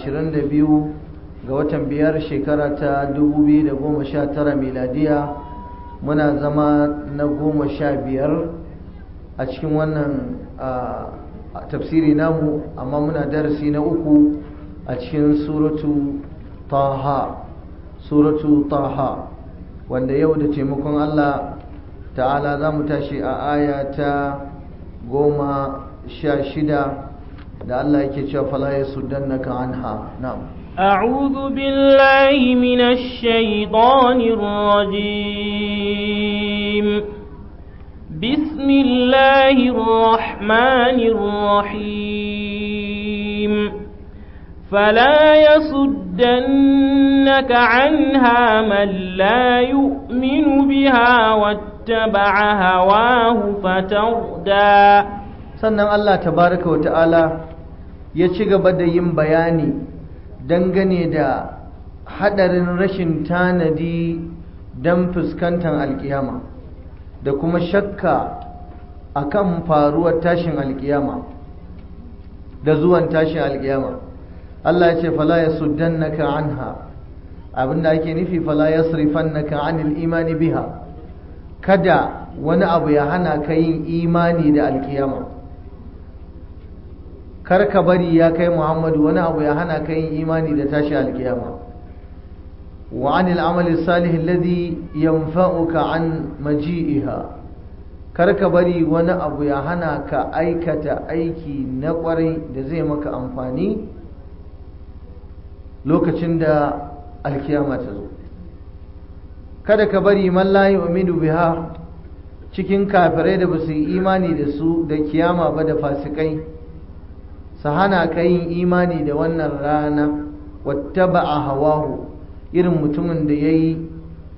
22 ga watan biyar shekara ta 2019 miladiya muna zama na goma sha biyar a cikin wannan tafsiri namu amma muna darasi na uku a cikin suratu taha suratu taha wanda yau da taimakon Allah ta'ala za mu tashi a aya ta goma sha shida da Allah yake cewa fala ya suddannaka anha na'am أعوذ بالله من الشيطان الرجيم بسم الله الرحمن الرحيم فلا يصدنك عنها من لا يؤمن بها واتبع هواه فتردى sannan Allah tabaraka wa ta'ala ya ci gaba da yin bayani dangane da hadarin rashin tanadi don fuskantar alkiyama da kuma shakka akan faruwar tashin alkiyama da zuwan tashin alkiyama Allah ya ce fala yasuddannaka anha abinda ake nufi fala yasrifannaka anil imani biha kada wani abu ya hana ka yin imani da alkiyama kar ka bari ya kai Muhammadu wani abu ya hana ka yin imani da tashi alkiyama wa anil amali salih alladhi yanfa'uka an maji'iha kar ka bari wani abu ya hana ka aikata aiki na kwarai da zai maka amfani lokacin da alkiyama ta zo kada ka bari man la yu'minu biha cikin kafirai da basu yi imani da su da kiyama ba da fasikai su hana ka yin imani da wannan rana wattaba'a hawahu irin mutumin da yayi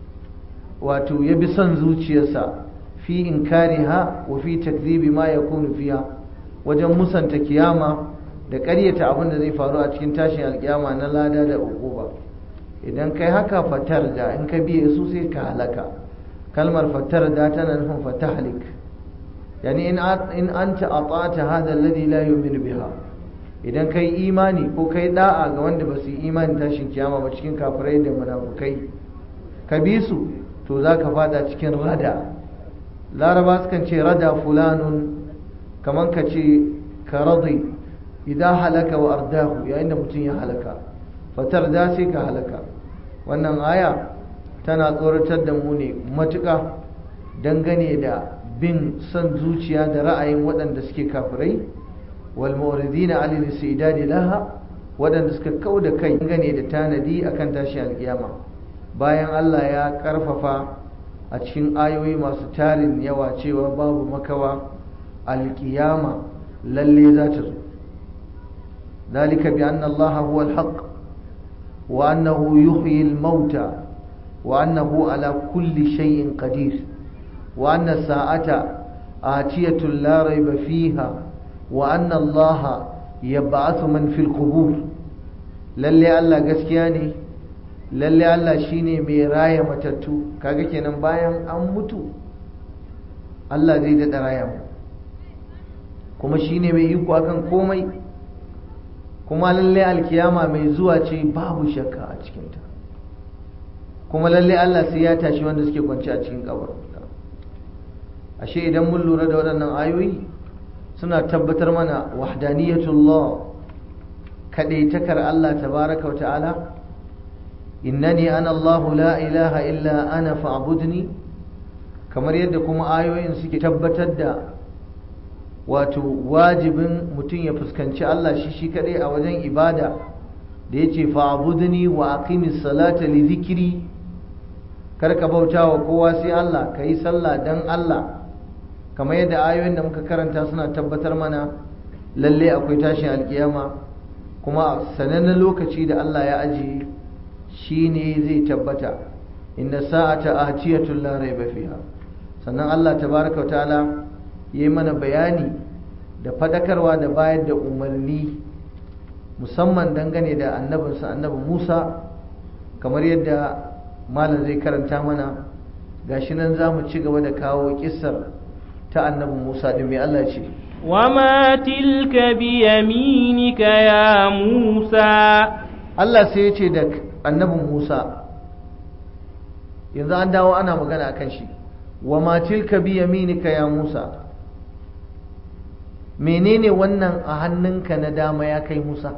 wato ya bi son zuciyarsa fi inkariha wa fi takzibi ma yakunu fiha wajen musanta kiyama da ƙaryata abin da zai faru a cikin tashin alkiyama na lada da uquba idan kai haka fatar da in ka biye su sai ka halaka kalmar fatar da tana nufin fatahlik yani in in anta ata'ta hada alladhi la yu'minu biha idan kai imani ko kai da'a ga wanda ba su yi imani tashin kiyama ba cikin kafirai da munafukai ka bi su to za ka fada cikin rada laraba sukan ce rada fulanun kamar ka ce ka radi idan halaka wa ardahu yayin da mutum ya halaka fatar da sai ka halaka wannan aya tana tsoratar da mu ne matuƙa dangane da bin son zuciya da ra'ayin waɗanda suke kafirai wal mawridina alil istidadi laha waɗanda suka kau da kai dangane da tanadi akan tashi alkiyama bayan Allah ya karfafa a cikin ayoyi masu tarin yawa cewa babu makawa alkiyama lalle za ta zo ذلك بأن الله هو الحق وأنه يحيي الموتى وأنه على كل شيء قدير وأن الساعة آتية لا ريب فيها وأن الله يبعث من في القبور lalle Allah gaskiya ne lalle Allah shine mai raya matattu kaga kenan bayan an mutu Allah zai daɗa raya mu kuma shine mai iko akan komai kuma lalle alkiyama mai zuwa ce babu shakka a cikinta kuma lalle Allah sai ya tashi wanda suke kwanci a cikin kabar ashe idan mun lura da waɗannan ayoyi suna tabbatar mana wahdaniyatullah kadaitakar Allah tabaraka wa ta'ala innani ana Allah la ilaha illa ana fa'budni kamar yadda kuma ayoyin suke tabbatar da wato wajibin mutum ya fuskanci Allah shi shi kadai a wajen ibada da yace fa'budni wa aqimis salata li dhikri karka bauta wa kowa sai Allah kai sallah dan Allah kamar yadda ayoyin da muka karanta suna tabbatar mana lalle akwai tashin alkiyama kuma sanannen lokaci da Allah ya ajiye shine zai tabbata inna sa'ata atiyatun la raiba fiha sannan Allah tabaraka wa ta'ala ya yi mana bayani da fadakarwa da bayar da umarni musamman dangane da annabinsa annabi Musa kamar yadda malam zai karanta mana gashi nan za mu ci gaba da kawo kissar ta annabi Musa din mai Allah ce وما تلك بيمينك يا موسى Allah sai ya ce da annabin Musa yanzu an dawo ana magana akan shi wa ma tilka bi yaminika ya Musa menene wannan a hannunka na dama ya kai Musa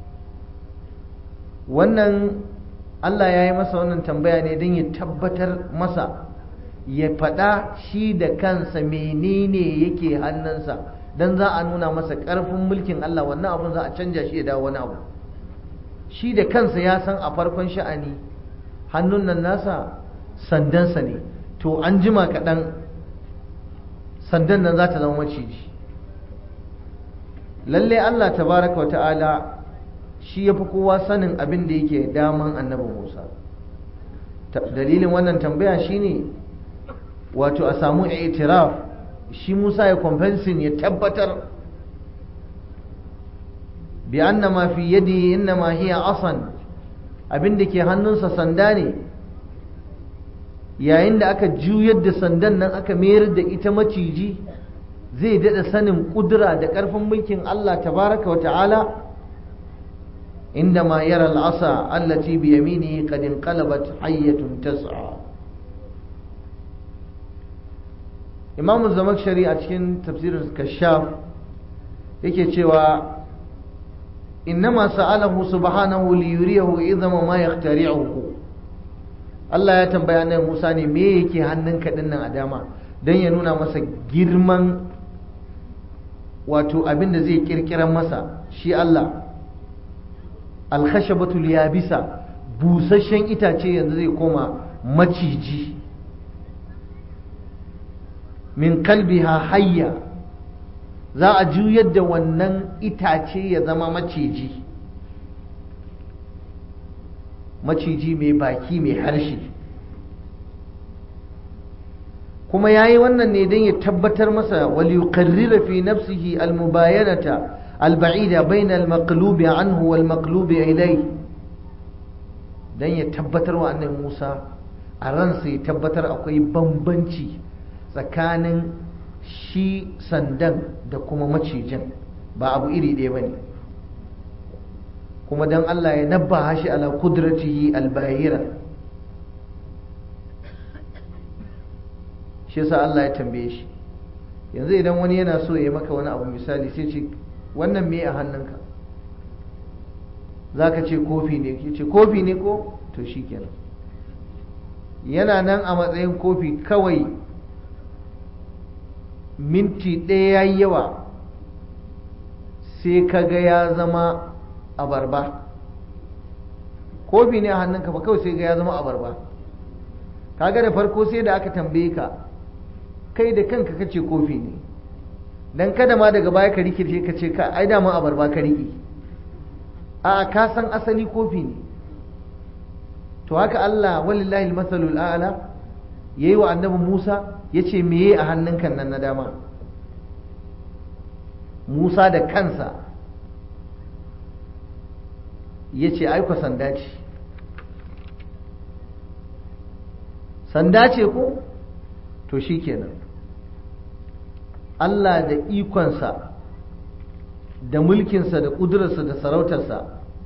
wannan Allah ya yi masa wannan tambaya ne don ya tabbatar masa ya faɗa shi da kansa menene yake hannunsa don za a nuna masa ƙarfin mulkin Allah wannan abun za a canja shi ya dawo wani abu shi da kansa ya san a farkon sha'ani hannun nan nasa sandansa ne to an jima kaɗan sandan nan za ta zama maciji lalle Allah tabaraka wa ta'ala shi ya fi kowa sanin abin da yake daman annabi Musa dalilin wannan tambaya shine wato a samu itiraf shi Musa ya compensing ya tabbatar bi anna ma fi yadihi innama hiya asan abin da ke hannunsa sanda ne yayin da aka juyar da sandan nan aka mayar da ita maciji zai daɗa sanin ƙudura da ƙarfin mulkin Allah tabaraka wa ta'ala عندما يرى العصا التي بيمينه قد انقلبت حية تسعى إمام الزمخشري أتكين تفسير الكشاف yake cewa innama sa'alahu subhanahu li yuriyahu idama ma yaqtari'uhu Allah ya tambaya nan Musa ne me yake hannunka din nan a dama dan ya nuna masa girman wato abin da zai kirkiran masa shi Allah alkhashabatul yabisa busasshen itace yanzu zai koma maciji min kalbiha hayya za a juyar da wannan itace ya zama maciji maciji mai baki mai harshe kuma ya yi wannan ne don ya tabbatar masa wal yuqarrira fi nafsihi al-mubayanata البعيدة بين المقلوب عنه والمقلوب إليه dan ya tabbatar wa annabi Musa a ransa ya tabbatar akwai bambanci tsakanin shi sandan da kuma macijin ba abu iri ɗaya bane kuma dan Allah ya nabbaha shi ala kudratihi albahira shi yasa Allah ya tambaye shi yanzu idan wani yana so ya maka wani abu misali sai ce wannan me a hannunka za ka ce kofi ne ke ce kofi ne ko to shi kenan yana nan a matsayin kofi kawai minti ɗaya ya yi yawa sai ka ga ya zama abarba kofi ne a hannunka ba kawai sai ga ya zama abarba kaga da farko sai da aka tambaye ka kai da kanka kace kofi ne dan kada ma daga baya ka rikirce ka ce ka ai dama abarba ka riki a ka san asali kofi ne to haka Allah walillahi almasalul a'la yayi wa annabi Musa yace meye a hannunka nan na dama Musa da kansa yace ai ku sanda ce sanda ce ko to shikenan Allah da ikonsa da mulkinsa da ƙudurarsa da sarautarsa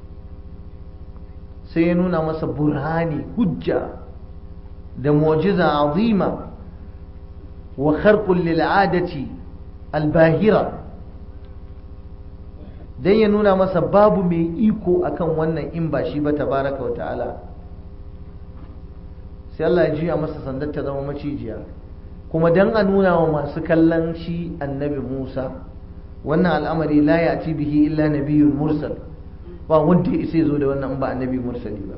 sai ya nuna masa burhani hujja da mu'jiza azima wa kharqul lil'adati albahira dan ya nuna masa babu mai iko akan wannan in ba shi ba tabaraka wa ta'ala sai Allah ya juya masa sandar ta zama macijiya kuma dan a nuna wa masu kallon shi annabi Musa wannan al'amari la ya ci bihi illa nabiyyun mursal ba wanda ya isa zo da wannan ba annabi mursali ba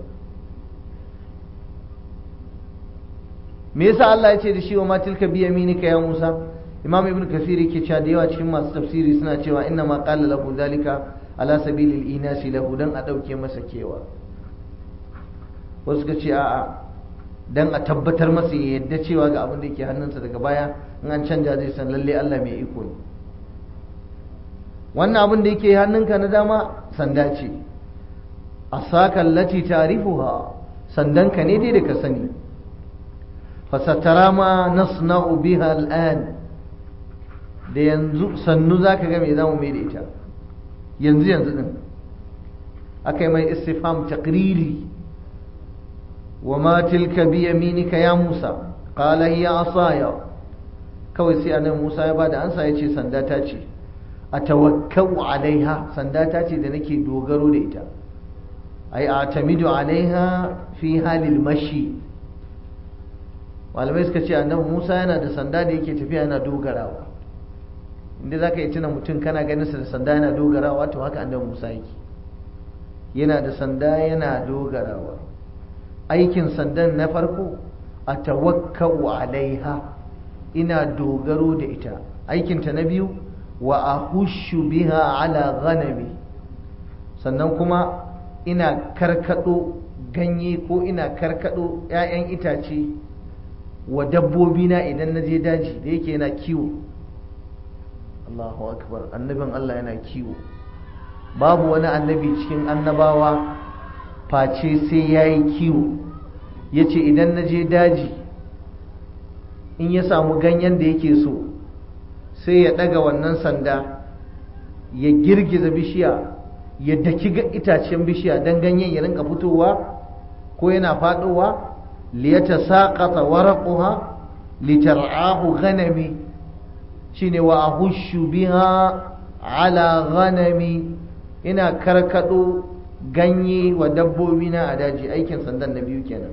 me yasa Allah ya ce da shi wa ma tilka bi yaminika ya Musa Imam Ibn Kathir yake cewa da yawa cikin masu tafsiri suna cewa inna ma qala lahu zalika ala sabilil inasi lahu dan a dauke masa kewa wasu ka ce a'a dan a tabbatar masa ya yadda cewa ga abin da yake hannunsa daga baya in an canja zai san lalle Allah mai iko ne wannan abin da yake hannunka na dama sanda ce asaka allati ta'rifuha sandanka ne dai da ka sani fasatara ma nasna'u biha al'an da yanzu sannu za ka ga me za mu mai da ita yanzu yanzu din aka yi mai istifham taqriri wa ma tilka bi yaminika ya Musa qala hiya asaya kawai sai annabi Musa ya bada ansa ya ce sanda ta ce atawakkau alaiha sanda ta ce da nake dogaro da ita ai atamidu alaiha fi halil mashi malamai suka ce annabi Musa yana da sanda da yake tafiya yana dogarawa inda zaka yi tuna mutum kana ganin sa da sanda yana dogarawa to haka annabi Musa yake yana da sanda yana dogarawa aikin sandan na farko a tawakkau alaiha ina dogaro da ita aikinta na biyu wa ahushu biha ala ghanami sannan kuma ina karkado ganye ko ina karkado 'ya'yan itace wa dabbobi na idan na je daji da yake yana kiwo Allahu akbar annabin Allah yana kiwo babu wani annabi cikin annabawa face sai ya yi kiwo ya ce idan na je daji in ya samu ganyen da yake so sai ya ɗaga wannan sanda ya girgiza bishiya ya daki itacen bishiya don ganyen ya rinka fitowa ko yana faɗowa liyata saƙata waraƙuha litar'ahu ghanami shine wa ahushu biha ala ghanami ina karkado ganye wa dabbobi na a daji aikin sandan na biyu kenan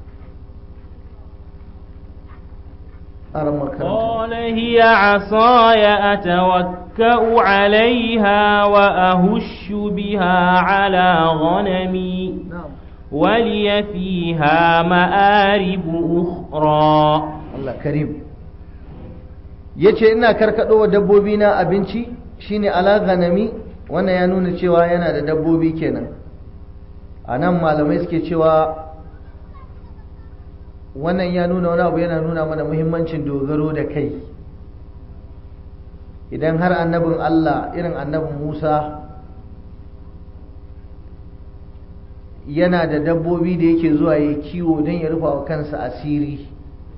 قال هي عصاي أتوكأ عليها وأهش بها على غنمي ولي فيها مآرب أخرى الله كريم yace ina karkado wa dabbobi na abinci shine ala ganami wannan ya nuna cewa yana da dabbobi kenan a nan malamai suke cewa wannan ya nuna wani abu yana nuna mana muhimmancin dogaro da kai idan har annabin Allah irin annabin Musa yana da dabbobi da yake zuwa ya kiwo don ya rufa wa kansa asiri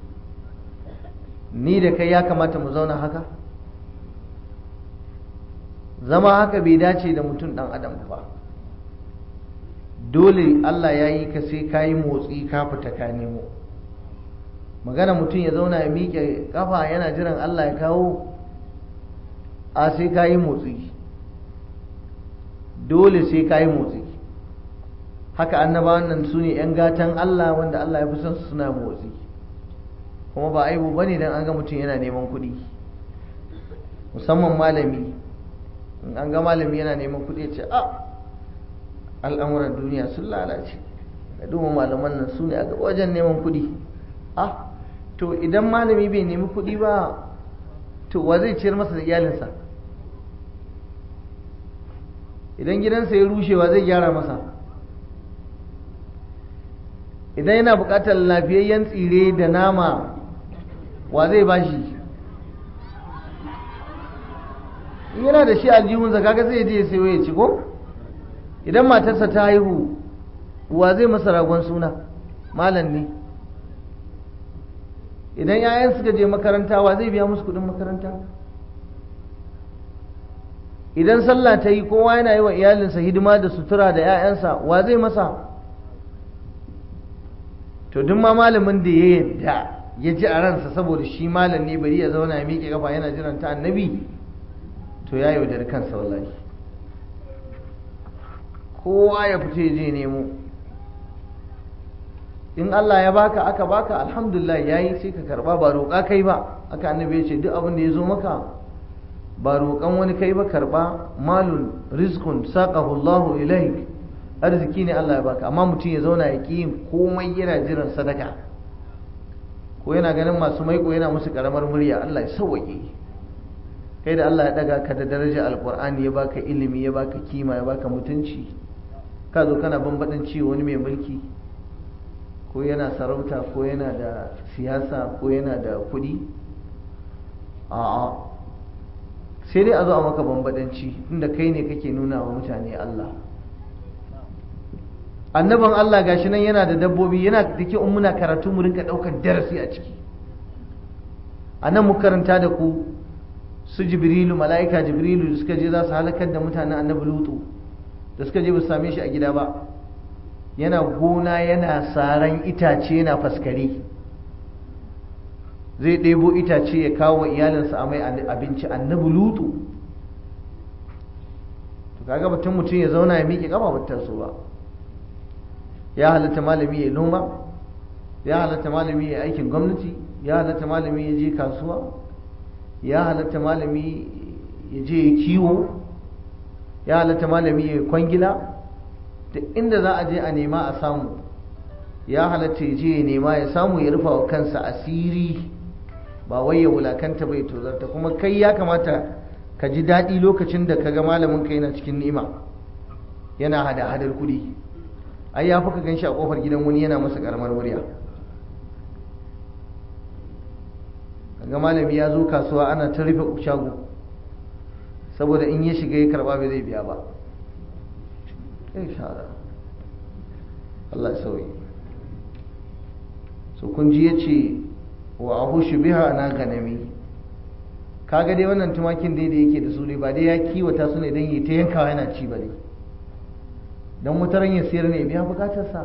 ni da kai ya kamata mu zauna haka zama haka bai dace da mutum ɗan adam ba dole Allah ya yi ka sai ka yi motsi ka fita ka nemo magana mutum ya zauna ya miƙe ƙafa yana jiran Allah ya kawo a sai ka yi motsi dole sai ka yi motsi haka annabawan nan su ne 'yan gatan Allah wanda Allah ya fi son su suna motsi kuma ba aibu ba ne don an ga mutum yana neman kuɗi musamman malami in an ga malami yana neman kuɗi ce a al'amuran duniya sun lalace da duba malaman nan su ne a wajen neman kuɗi ah to idan malami bai nemi kuɗi ba to wa zai ciyar masa da iyalinsa idan gidansa ya rushewa zai gyara masa idan yana buƙatar lafiyayyen tsire da nama wa zai bashi yana da shi aljihunsa kaga zai je sayo ya ci ko idan matarsa ta haihu wa zai masa ragon suna malam ne idan 'ya'yan suka je makaranta wa zai biya musu kudin makaranta idan sallah ta yi kowa yana yi wa iyalinsa hidima da sutura da 'ya'yansa wa zai masa to duk ma malamin da ya yadda ya ji a ransa saboda shi malam ne bari ya zauna ya miƙe kafa yana jiran ta annabi to ya yaudari kansa wallahi kowa ya fito ya je nemo in Allah ya baka aka baka alhamdulillah yayi sai ka karba ba roƙa kai ba aka annabi ya ce duk abin da ya zo maka ba roƙan wani kai ba karba malun rizqun saqahu Allah ilaik arziki ne Allah ya baka amma mutum ya zauna ya ki komai yana jiran sadaka ko yana ganin masu maiko yana musu karamar murya Allah ya sauwaƙe kai da Allah ya daga ka da daraja alqur'ani ya baka ilimi ya baka kima ya baka mutunci ka zo kana bambaɗin ciwo wani mai mulki ko yana sarauta ko yana da siyasa ko yana da kuɗi a'a sai dai a zo a maka bambadanci inda kai ne kake nuna wa mutane Allah annaban Allah gashi nan yana da dabbobi yana da ke muna karatu mu rinka ɗaukar darasi a ciki a nan mu karanta da ku su jibrilu mala'ika jibrilu da suka je za su halakar da mutanen annabi lutu da suka je ba su same shi a gida ba yana gona yana saran itace yana faskare zai ɗebo itace ya kawo wa iyalinsa a mai abinci annabi lutu to kaga batun mutum ya zauna ya miƙe ƙafa ba so ba ya halatta malami ya noma ya halatta malami ya aikin gwamnati ya halatta malami ya je kasuwa ya halatta malami ya je ya kiwo ya halatta malami ya kwangila da inda za a je a nema a samu ya halatta ya je ya nema ya samu ya rufa wa kansa asiri ba wai ya wulakanta bai tozarta kuma kai ya kamata ka ji daɗi lokacin da ka ga malamin ka yana cikin ni'ima yana hada hadar kuɗi ai ya fi ka gan shi a ƙofar gidan wani yana masa ƙaramar murya ga malami ya zo kasuwa ana ta rufe shago saboda in ya shiga ya karba bai zai biya ba shara Allah sauyi so kun ji ya ce wa ahushu biha na ganami kaga dai wannan tumakin dai da yake da su dai ba dai ya kiwata su ne don yi ta yankawa yana ci ba dai don mutaran ya siyar ne biya bukatarsa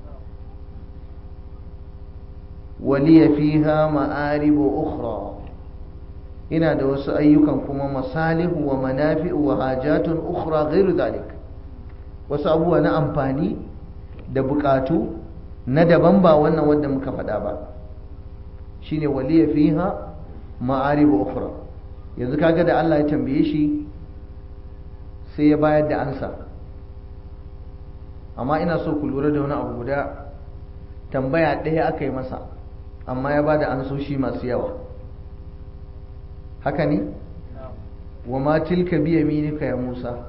waliya fiha ma'aribu ukhra ina da wasu ayyukan kuma masalihu wa manafi'u wa hajatun ukhra ghairu dhalik wasu abubuwa na amfani da bukatu na daban ba wannan wanda muka faɗa ba shine waliya fiha ma'aribu ukhra yanzu kaga da Allah ya tambaye shi sai ya bayar da ansa amma ina so ku lura da wani abu guda tambaya ɗaya aka yi masa amma ya ba da ansoshi masu yawa haka ne wa ma tilka biya minika ya musa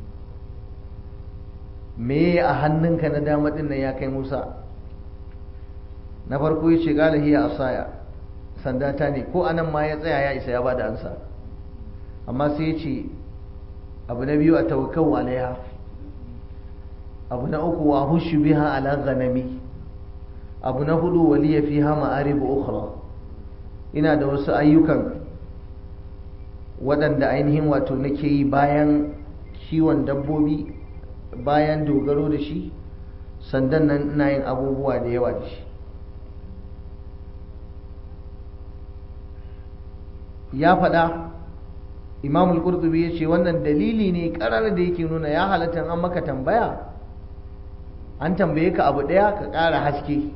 me a hannunka na dama din nan ya kai musa na farko ya ce gala hiya asaya sanda ta ne ko anan ma ya tsaya ya isa ya ba da ansa amma sai ya ce abu na biyu a tawakkau alaiha abu na uku wa hushu biha ala ghanami abu na hudu waliya fiha ma'aribu ukhra ina da wasu ayyukan waɗanda ainihin wato nake yi bayan kiwon dabbobi bayan dogaro da shi sandan nan ina yin abubuwa da yawa da shi ya faɗa imamul qurtubi ya ce wannan dalili ne ƙarar da yake nuna ya halatta an maka tambaya an tambaye ka abu ɗaya ka ƙara haske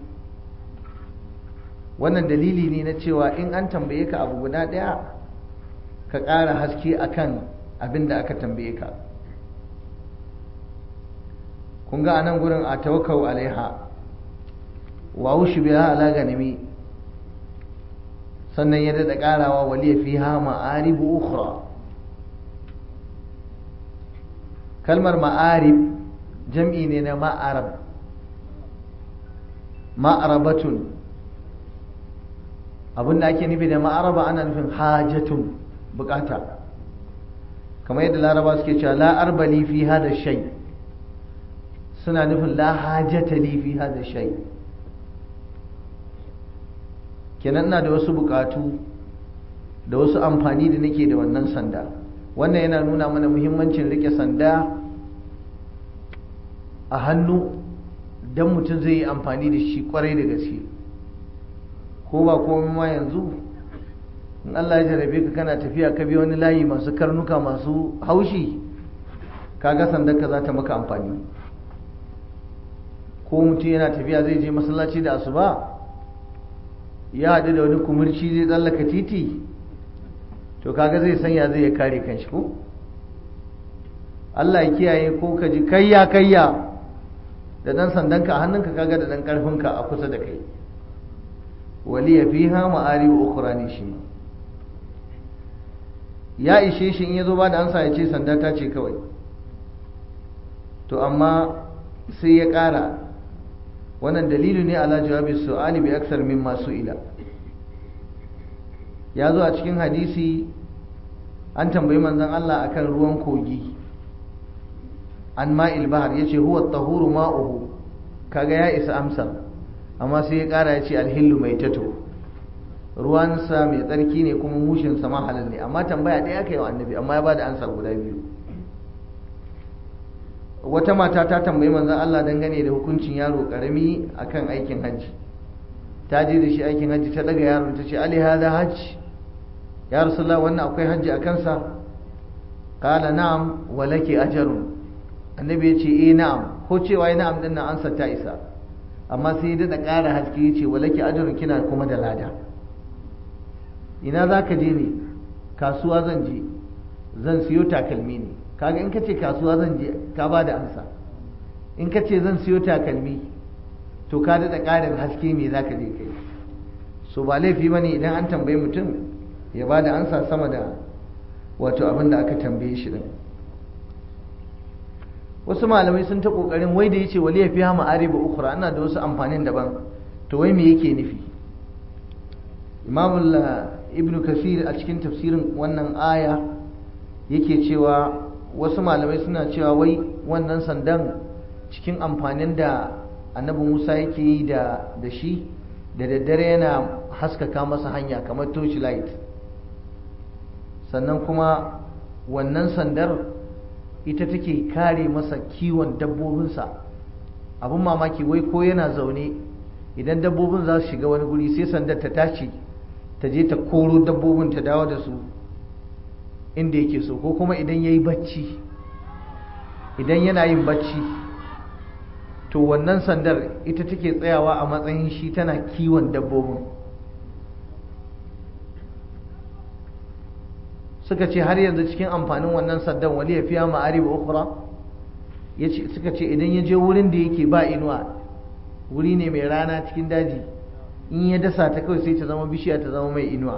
wannan dalili ne na cewa in an tambaye ka abu guda ɗaya ka ƙara haske akan abin da aka tambaye ka kun ga anan gurin a tawakkau alaiha wa wushi biha ala ganimi sannan ya daɗa ƙarawa waliya fiha ma'aribu ukhra kalmar ma'arib jam'i ne na ma'arab ma'arabatun abinda ake nufi da ma'araba ana nufin hajatun bukata kamar yadda laraba suke cewa la arbali fi hada shay suna nufin la hajata li fi hada shay kenan ina da wasu bukatu da wasu amfani da nake da wannan sanda wannan yana nuna mana muhimmancin rike sanda a hannu don mutum zai yi amfani da shi kwarai da gaske ko ba komai ma yanzu in Allah ya jarabe ka kana tafiya ka bi wani layi masu karnuka masu haushi kaga sandar ka za ta maka amfani ko mutum yana tafiya zai je masallaci da asuba ya haɗu da wani kumurci zai tsallaka titi to kaga zai sanya zai ya kare kanshi ko Allah ya kiyaye ko ka ji kayya kayya da dan sandanka a hannunka kaga da dan karfinka a kusa da kai waliya fiha ma'arib ukhra ne shi ma ya ishe shi in yazo ba da ansa ya ce sanda ta ce kawai to amma sai ya ƙara wannan dalilu ne ala jawabi su'ali bi aksar mimma su'ila ya zo a cikin hadisi an tambayi manzon Allah akan ruwan kogi an ma'il bahar yace huwa tahuru ma'uhu kaga ya isa amsa amma sai ya kara yace alhillu mai tato ruwansa mai tsarki ne kuma mushinsa ma halal ne amma tambaya ɗaya aka yi wa annabi amma ya ba da ansa guda biyu wata mata ta tambayi manzon Allah dangane da hukuncin yaro karami akan aikin hajji ta je da shi aikin hajji ta daga yaron ta ce ali hada hajji ya rasulullah wannan akwai hajji a kansa qala na'am wa laki ajrun annabi ya ce eh na'am ko cewa ya na'am din nan ansa ta isa amma sai ya dada ƙara haske ya ce wa laki ajrun kina kuma da lada ina zaka je ne kasuwa zan je zan siyo takalmi ne kaga in kace kasuwa zan je ka ba da ansa in kace zan siyo takalmi to ka daɗa ƙarin haske me za ka je kai so ba laifi ba ne idan an tambayi mutum ya ba da ansa sama da wato abin da aka tambaye shi din wasu malamai sun ta ƙoƙarin wai da ya ce wali ya fi hama ariba ukura ana da wasu amfanin daban to wai me yake nufi imamul ibnu kasir a cikin tafsirin wannan aya yake cewa wasu malamai suna cewa wai wannan sandan cikin amfanin da annabi musa yake yi da da shi da daddare yana haskaka masa hanya kamar torchlight sannan kuma wannan sandar ita take kare masa kiwon dabbobinsa abin mamaki wai ko yana zaune idan dabbobin za su shiga wani guri sai sandar ta tashi ta je ta koro dabbobin ta dawo da su inda yake so ko kuma idan ya yi bacci idan yana yin bacci to wannan sandar ita take tsayawa a matsayin shi tana kiwon dabbobin suka ce har yanzu cikin amfanin wannan sandan wali ya fiya ma'ari wa ukura suka ce idan ya je wurin da yake ba inuwa wuri ne mai rana cikin daji in ya dasa ta kawai sai ta zama bishiya ta zama mai inuwa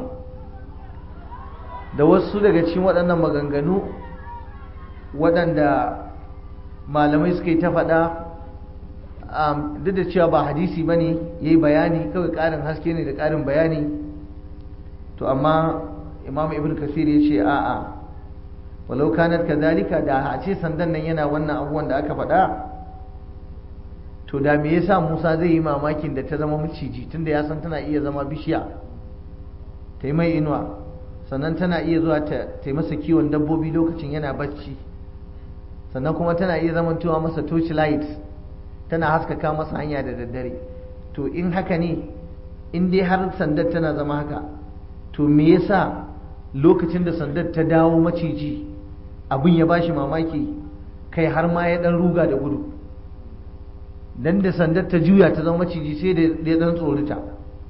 da wasu daga cikin waɗannan maganganu waɗanda malamai suka yi ta faɗa duk da cewa ba hadisi ba ne ya yi bayani kawai ƙarin haske ne da ƙarin bayani to amma imam ibn kasir ya ce a'a walau kanat kadhalika da a ce sandan nan yana wannan abubuwan da aka faɗa to da me yasa Musa zai yi mamakin da ta zama maciji tunda ya san tana iya zama bishiya ta yi mai inuwa sannan tana iya zuwa ta yi masa kiwon dabbobi lokacin yana bacci sannan kuma tana iya zamantowa masa torchlight tana haskaka masa hanya da daddare to in haka ne in dai har sandar tana zama haka to me yasa lokacin da sandar ta dawo maciji abin ya bashi mamaki kai har ma ya dan ruga da gudu dan da sandar ta juya ta zama maciji sai da ya dan tsorita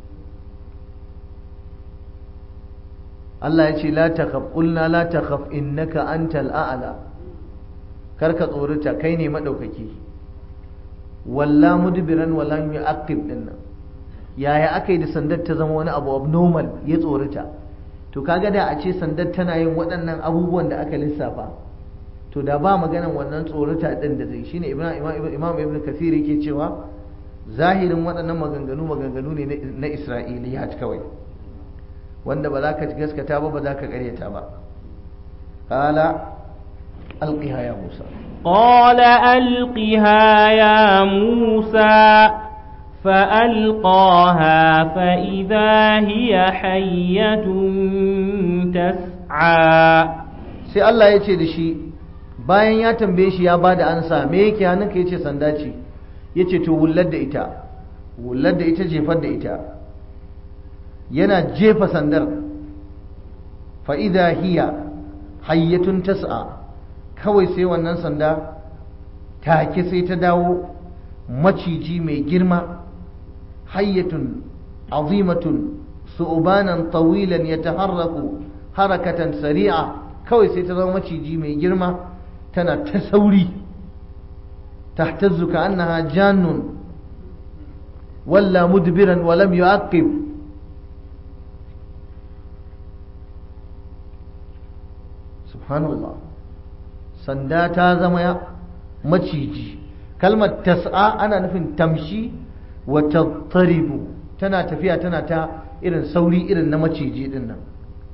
Allah ya ce la takhaf qulna la takhaf innaka antal a'la karka tsorita kai ne madaukaki walla mudbiran wala yu'aqib dinnan yaya aka yi da sandar ta zama wani abu abnormal ya tsorita to kaga da a ce sandar tana yin waɗannan abubuwan da aka lissafa to da ba maganan wannan tsorita din da zai shine imam imam ibn kasir yake cewa zahirin waɗannan maganganu maganganu ne na isra'iliyat kawai wanda ba za ka gaskata ba ba za ka karyata ba qala alqiha ya musa قال ألقها يا موسى فألقاها فإذا هي حية تسعى sai Allah ya ce da shi bayan ya tambaye shi ya ba da ansa me yake hannunka ya ce sanda ce ya ce to wullar da ita wullar da ita jefar da ita yana jefa sandar fa'ida hiya hayyatun tas'a kawai sai wannan sanda take sai ta dawo maciji mai girma hayyatun azimatun su'ubanan tawilan ya taharraku harakatan sari'a kawai sai ta zama maciji mai girma tana ta sauri tahtazzu ka annaha jannun walla mudbiran wa lam yu'aqib subhanallah sanda ta zama maciji kalmar tas'a ana nufin tamshi wa tattaribu tana tafiya tana ta irin sauri irin na maciji din nan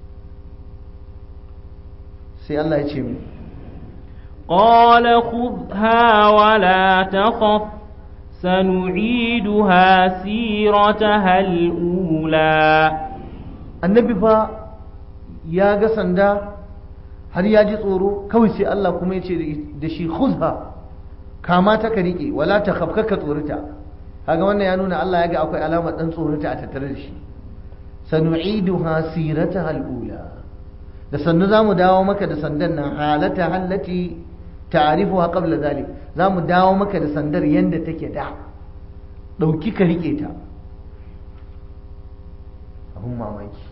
sai Allah ya ce mu قال خذها ولا تخف سنعيدها سيرتها الأولى annabi fa ya ga sanda har ya ji tsoro kawai sai Allah kuma ya ce da shi khuzha kama ta ka rike wala ta khafka ka tsorita kaga wannan ya nuna Allah ya ga akwai alamar dan tsorita a tattare da shi sanu'iduha sirataha al-ula da sannu zamu dawo maka da sandan nan halata hallati ta'rifuha qabla zalik zamu dawo maka da sandar yanda take da dauki ka rike ta abun mamaki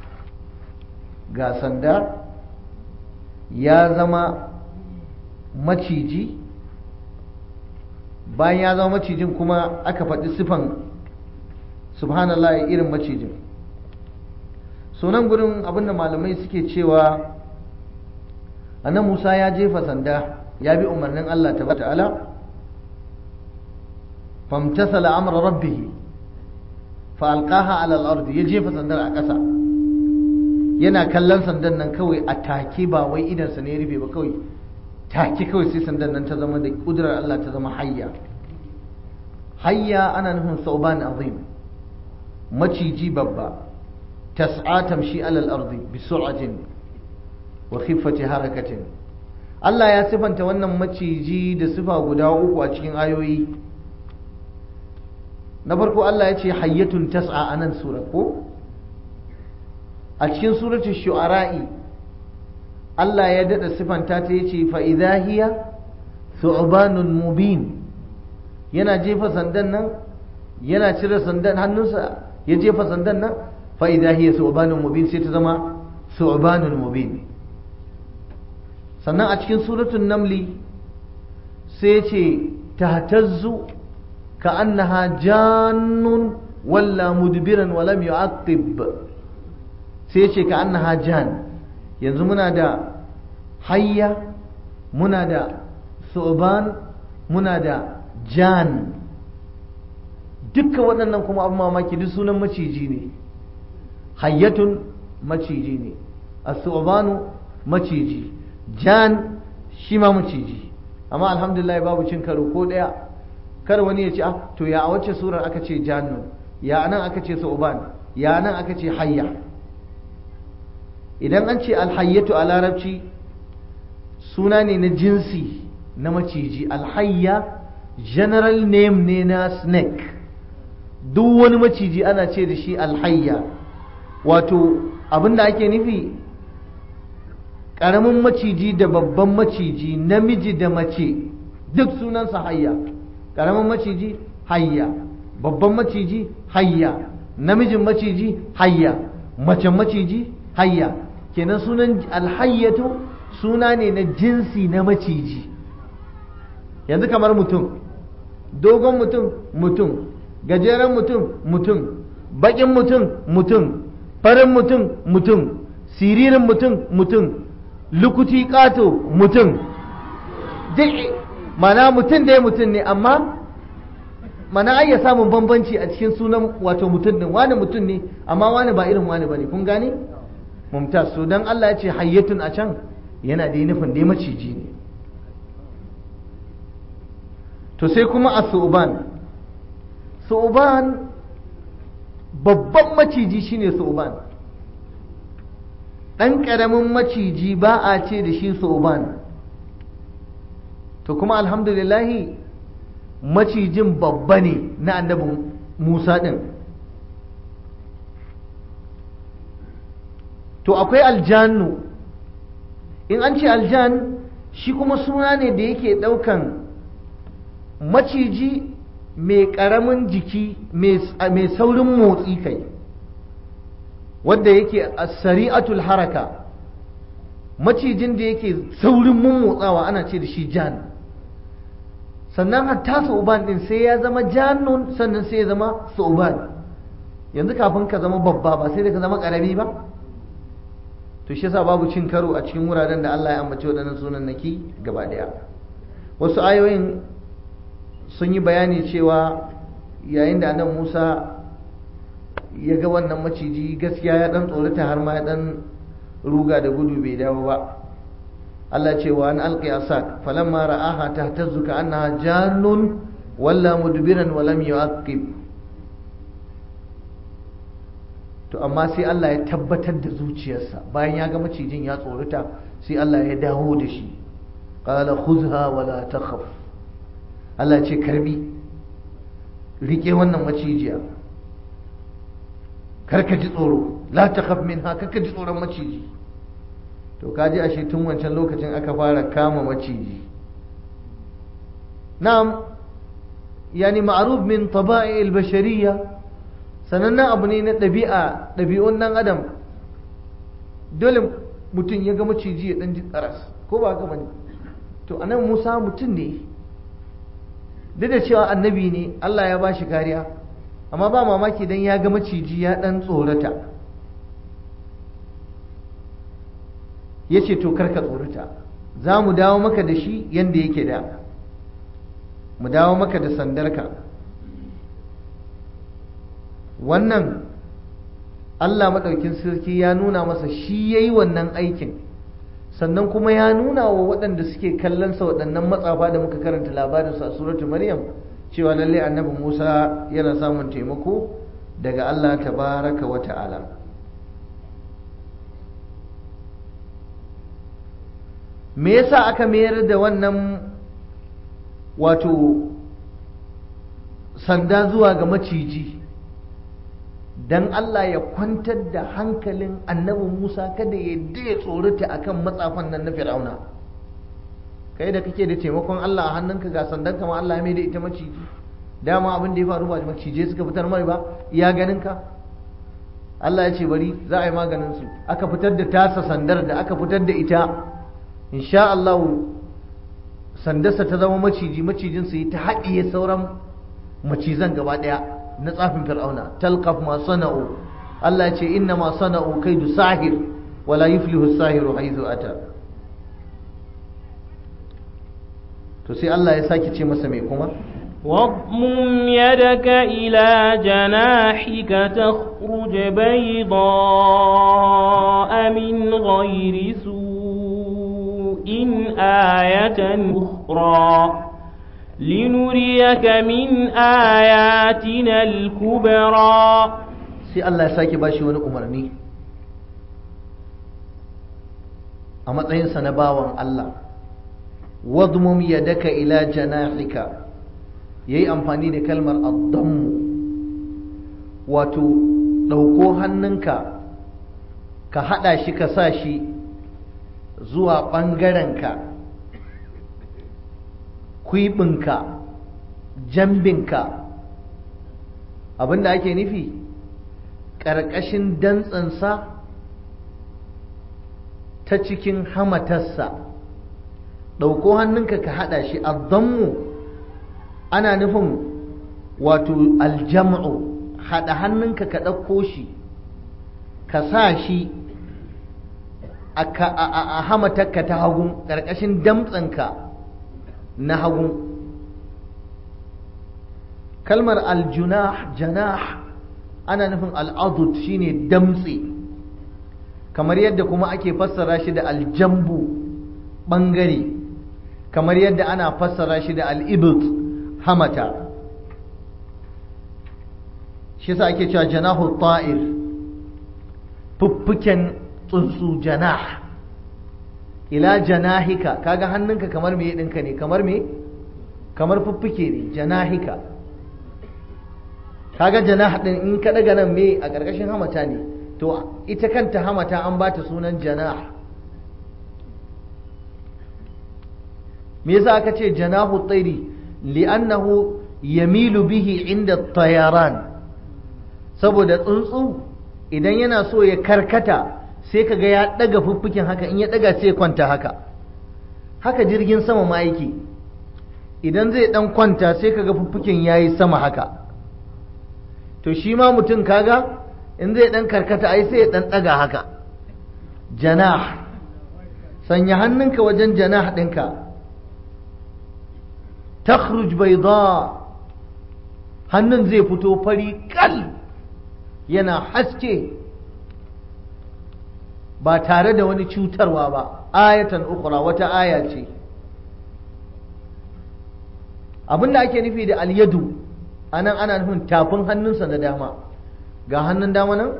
ga sanda ya zama maciji bayan ya zama macijin kuma aka faɗi sifan subhanallah irin macijin sunan gurin abinda malamai suke cewa annan musa ya jefa sanda ya bi umarnin allah ta ta'ala famtasala amra rabbihi fa alqaha ala al ya jefa sandar a ƙasa yana kallon sandan nan kawai a take ba wai idansa ne rufe ba kawai take kawai sai sandan nan ta zama da kudurar Allah ta zama hayya hayya ana nufin sauban azim maciji babba tas'a tamshi alal ardi bi sur'atin wa khiffati harakatin Allah ya sifanta wannan maciji da sifa guda uku a cikin ayoyi na farko Allah ya ce hayyatun tas'a anan sura ko a cikin suratul shu'ara'i Allah ya dada sifanta ta yace fa idha hiya thu'banun mubin yana jefa sandan nan yana cire sandan hannunsa ya jefa sandan nan fa idha hiya thu'banun mubin sai ta zama thu'banun mubin sannan a cikin suratul namli sai ce tahtazzu ka'annaha jannun walla mudbiran wa lam yu'aqib sai ce ka annaha jan yanzu muna da hayya muna da su'ban muna da jan dukka waɗannan kuma abin mamaki duk sunan maciji ne hayyatun maciji ne as-su'banu maciji jan shi ma maciji amma alhamdulillah babu cin karo ko ɗaya kar wani ya ce ah to ya a wacce surar aka ce jannun ya nan aka ce su'ban ya nan aka ce hayya idan an ce alhayyatu a larabci suna ne na jinsi na maciji alhayya general name ne na snake duk wani maciji ana ce da shi alhayya wato abinda ake nufi ƙaramin maciji da babban maciji namiji da mace duk sunansa hayya ƙaramin maciji hayya babban maciji hayya namijin maciji hayya macen maciji hayya kenan sunan alhayyatu suna ne na jinsi na maciji yanzu kamar mutum dogon mutum mutum gajeren mutum mutum bakin mutum mutum farin mutum mutum siririn mutum mutum lukuti kato mutum mana mutum dai mutum ne amma mana ai ya samun bambanci a cikin sunan wato mutum din wani mutum ne amma wani ba irin wani bane kun gane mumtaz so dan Allah ya ce hayyatun a can yana da nufin dai maciji ne to sai kuma a su'uban su'uban babban maciji shine su'uban ɗan ƙaramin maciji ba a ce da shi su'uban to kuma alhamdulillahi macijin babba ne na annabin musa ɗin to akwai aljannu in an ce aljan shi kuma suna ne da yake ɗaukan maciji mai ƙaramin jiki mai saurin motsi kai wadda yake a sari'atul haraka macijin da yake saurin mummotsawa ana ce da shi jan sannan hatta su'uban din sai ya zama jannun sannan sai ya zama su'uban yanzu kafin ka zama babba ba sai da ka zama ƙarami ba to shi yasa babu cin karo a cikin wuraren da Allah ya ambaci waɗannan sunan naki gaba ɗaya wasu ayoyin sun yi bayani cewa yayin da annabi Musa ya ga wannan maciji gaskiya ya dan tsorata har ma ya dan ruga da gudu bai dawo ba Allah ce wa an alqi asak falamma ra'aha tahtazzu ka annaha jannun walla mudbiran wa lam yu'aqib to amma sai Allah ya tabbatar da zuciyarsa bayan ya ga macijin ya tsorata sai Allah ya dawo da shi qala khudha wala takhaf Allah ce karbi rike wannan macijiya karka ji tsoro la takhaf minha karka ji tsoron maciji to kaji ashe tun wancan lokacin aka fara kama maciji na'am yani ma'ruf min taba'i al-bashariyya sanannen abu ne na ɗabi'a ɗabi'un ɗan adam dole mutum ya ga maciji ya ɗan ji tsaras ko ba haka bane to anan Musa mutum ne duk da cewa annabi ne Allah ya bashi kariya amma ba mamaki dan ya ga maciji ya ɗan tsorata ya ce to karka tsorata za mu dawo maka da shi yadda yake da mu dawo maka da sandarka wannan Allah maɗaukin sarki ya nuna masa shi ya yi wannan aikin sannan kuma ya nuna wa waɗanda suke kallonsa waɗannan matsafa da muka karanta labarinsa a suratu maryam cewa lalle annabi musa yana samun taimako daga Allah tabaraka wa ta'ala me yasa aka mayar da wannan wato sanda zuwa ga maciji dan Allah ya kwantar da hankalin annabi Musa kada ya ya tsorata akan matsafan nan na Fir'auna kai da kake da taimakon Allah a hannunka ga sandan kama Allah ya mai da ita maciji dama abin da ya faru ba macije suka fitar mai ba iya ganin ka Allah ya ce bari za a yi maganin su aka fitar da tasa sandar da aka fitar da ita insha Allah sandarsa ta zama maciji macijin su yi ta haɗiye sauran macizan gaba ɗaya na tsafin fir'auna talqaf ma sana'u Allah ya ce inna ma sana'u kaidu sahir wala yuflihu sahiru haythu ata to sai Allah ya sake ce masa mai kuma واضمم يدك إلى جناحك تخرج بيضاء من غير سوء آية أخرى لنريك من آياتنا الكبرى sai Allah ya sake bashi wani umarni a matsayinsa na bawan Allah wadmum yadaka ila janahika yayi amfani da kalmar addammu wato ɗauko hannunka ka haɗa shi ka sa shi zuwa ɓangarenka kwiɓinka jambinka abinda ake nufi ƙarƙashin dantsansa ta cikin hamatarsa ɗauko hannunka ka haɗa shi addammu ana nufin wato aljam'u haɗa hannunka ka ɗauko shi ka sa shi a hamatarka ta hagu ƙarƙashin damtsanka na hagu kalmar aljunah janah ana nufin al'adud shine damtse kamar yadda kuma ake fassara shi da aljambu ɓangare kamar yadda ana fassara shi da al'ibut hamata shi sa ake cewa janahu ta'ir fuffuken tsuntsu janah ila janahika kaga hannunka kamar me ɗinka ne kamar me kamar fuffuke ne janahika kaga janah ɗin in ka daga nan me a ƙarƙashin hamata ne to ita kanta hamata an ba ta sunan janah me yasa aka ce janahu tsairi li'annahu yamilu bihi inda tayaran saboda tsuntsu idan yana so ya karkata sai kaga ya daga fuffukin haka in ya daga sai ya kwanta haka haka jirgin sama ma yake idan zai dan kwanta sai kaga fuffukin yayi sama haka to shi ma mutum kaga in zai dan karkata ai sai ya dan daga haka janah sanya hannunka wajen janah ɗinka takhruj bayda hannun zai fito fari kal yana haske ba tare da wani cutarwa ba ayatan ukura wata aya ce abinda ake nufi da alyadu anan ana nufin tafin hannunsa na dama ga hannun dama nan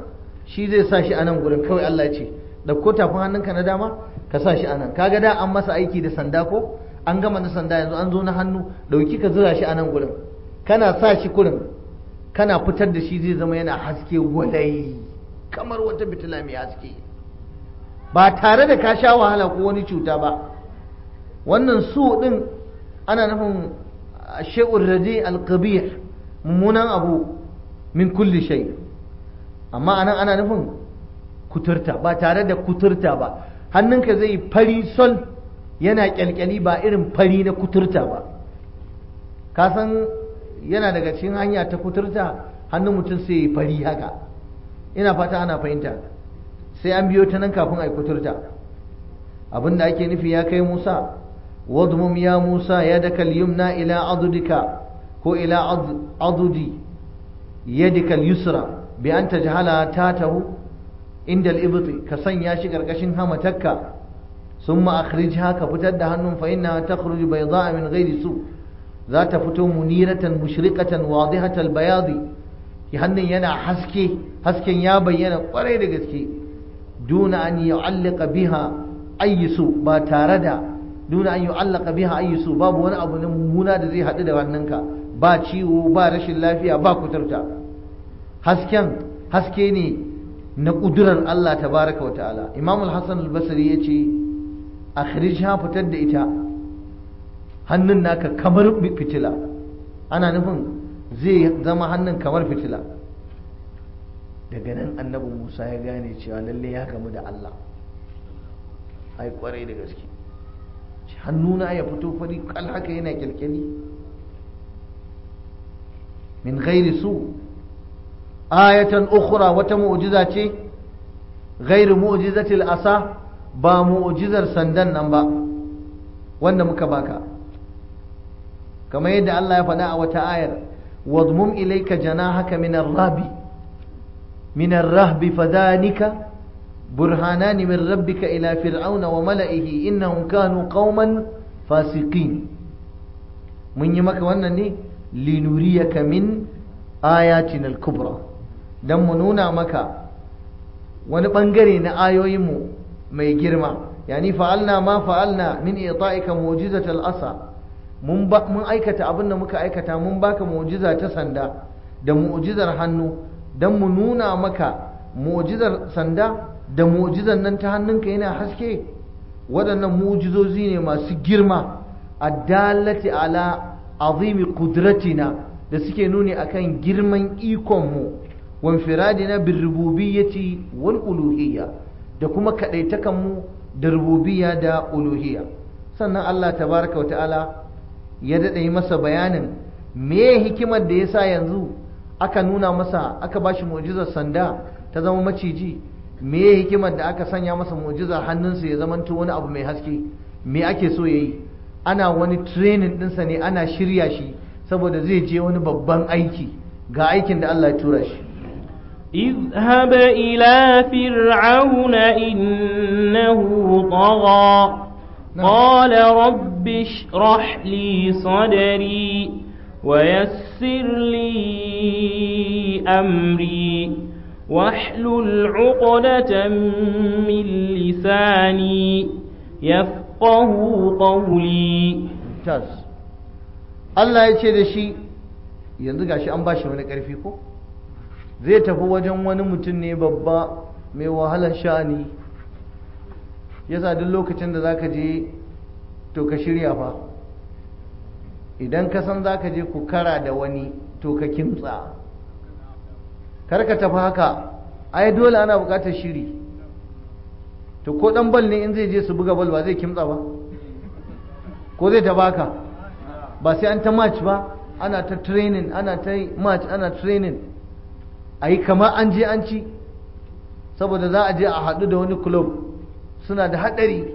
shi zai sa shi a nan gurin kawai Allah ce ɗauko tafin hannunka na dama ka sa shi a nan kaga da an masa aiki da sanda ko an gama na sanda yanzu an zo na hannu ɗauki ka zura shi a nan gurin kana sa shi kurin kana fitar da shi zai zama yana haske gwalai kamar wata fitila mai haske ba tare da ka sha wahala ko wani cuta ba wannan su din ana nufin shi'ur radi alqabih mummunan abu min kulli shay amma anan ana nufin kuturta ba tare da kuturta ba hannunka zai fari sol yana kyalkyali ba irin fari na kuturta ba ka san yana daga cikin hanya ta kuturta hannun mutum sai ya fari haka ina fata ana fahimta sai an biyo ta nan kafin a yi kuturta abinda ake nufi ya kai musa wadmum ya musa ya daka yumna ila adudika ko ila adudi yadika yusra bi an tajhala tatahu inda al ka sanya shi karkashin hamatakka ثم أخرجها كفتد هنم فإنها تخرج بيضاء من غير سوء ذات فتو منيرة مشرقة واضحة البياض هنن ينا حسكي حسكي يا بينا قريد قسكي دون أن يعلق بها أي سوء با تاردا دون أن يعلق بها أي سوء باب وانا أبو نمونا دزي حدد واننك با ciwo ba rashin lafiya ba kuturta hasken haske ne na ƙudurar Allah tabaraka wa ta'ala imamul hassan al-basri ya ce akhrijha fitar da ita hannun naka kamar fitila ana nufin zai zama hannun kamar fitila daga nan annabi musa ya gane cewa lalle ya gamu da allah ai kwarai da gaske hannuna ya fito fari kal haka yana kyalkyali min ghairi su ayatan ukhra wata mu'jiza ce ghairu mu'jizatil asa ba mu'jizar sandan nan ba wanda muka baka kamar yadda Allah ya faɗa a wata ayar wadmum ilayka janahaka min ar-rahbi min ar-rahbi fadanika burhanan min rabbika ila fir'auna wa mala'ihi innahum kanu qauman fasiqin mun yi maka wannan ne linuriyaka min ayatina al-kubra dan mu nuna maka wani bangare na ayoyinmu mai girma yani fa'alna ma fa'alna min ita'ika mu'jizatal asa mun mun aikata abin da muka aikata mun baka mu'jiza ta sanda da mu'jizar hannu dan mu nuna maka mu'jizar sanda da mu'jizar nan ta hannunka yana haske waɗannan mu'jizozi ne masu girma addalati ala azimi qudratina da suke nuni akan girman ikon mu wa infiradina bir rububiyyati wal uluhiyya da kuma kaɗaitakanmu da rububiya da uluhiya sannan Allah tabaraka wa ta'ala ya daɗa yi masa bayanin me hikimar da ya sa yanzu aka nuna masa aka ba shi mu'jizar sanda ta zama maciji me hikimar da aka sanya masa mu'jizar hannunsa ya zamanto wani abu mai haske me ake so ya yi ana wani training ɗinsa ne ana shirya shi saboda zai je wani babban aiki ga aikin da Allah ya tura shi اذهب إلى فرعون إنه طغى قال رب اشرح لي صدري ويسر لي أمري واحلل عقدة من لساني يفقه قولي tas Allah ya ce da shi yanzu gashi an bashi wani ƙarfi ko zai tafi wajen wani mutum ne babba mai wahalar sha'ani yasa duk lokacin da zaka je to ka shirya fa idan ka san zaka je ku kara da wani to ka kimtsa kar ka tafi haka ai dole ana buƙatar shiri to ko dan bal ne in zai je su buga bal ba zai kimtsa ba ko zai ta baka ba sai an ta match ba ana ta training ana ta match ana training a yi kamar an je an ci saboda za a je a haɗu da wani club suna da haɗari